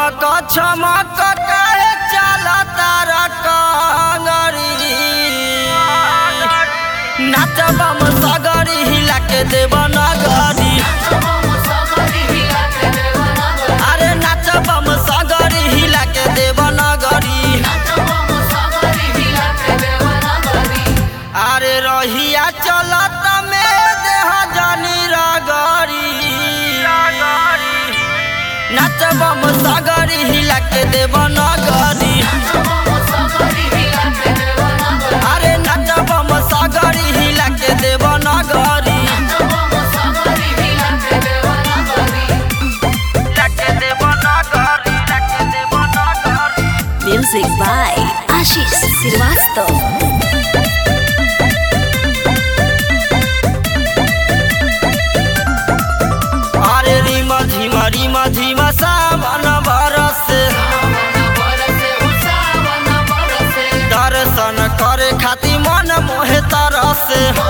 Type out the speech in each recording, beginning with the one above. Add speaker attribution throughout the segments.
Speaker 1: छमक छमक काहे चला तारा कांगरी नाचबम सगरी हिला के देव नगरी अरे नाचबम सगरी हिला के देव नगरी अरे रहिया चलत में देह जानी रगरी नाचबम सगरी हिला के देव नगरी अरे नाचबम सगरी हिला के देव नगरी लाके देव नगरी लाके देव नगरी
Speaker 2: Music by Ashish Srivastava.
Speaker 1: अरे रीमा झीमा रीमा झीमा सावन बरस दर्शन करे खातिर मन मोहे तरस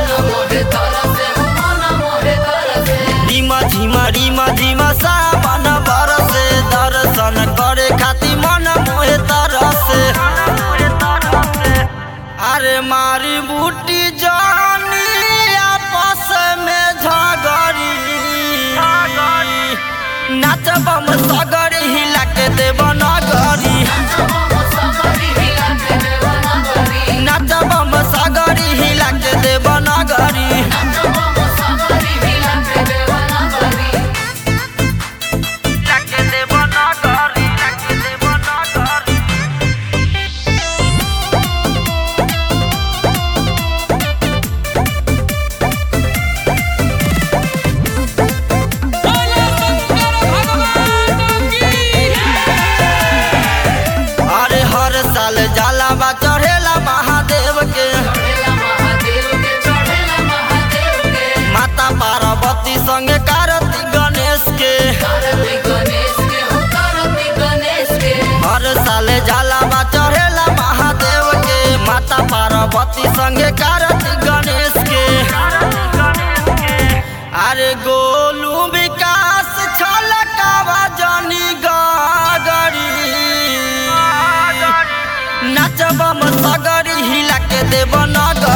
Speaker 1: रीमा झीमा रीमा झीमा सावन बरस दर्शन करे खातिर मन मोहे तरस अरे मारी बूटी जानी आपस में झगड़ी नाचबम सगरी हिला के देव नगरी नाचबम सगरी हिला के देव नगरी लाके देव नगरी लाके देव नगरी अरे हर साल जाला बा चढ़ेला महादेव के माता पार्वती संगे कार्तिक गणेश के हर साल जाला बा चढ़ेला महादेव के माता पार्वती संगे कार्तिक गणेश के अरे गोलू विकास छलकावा जनी गगरी नाचबम सगरी हिला के देव नगरी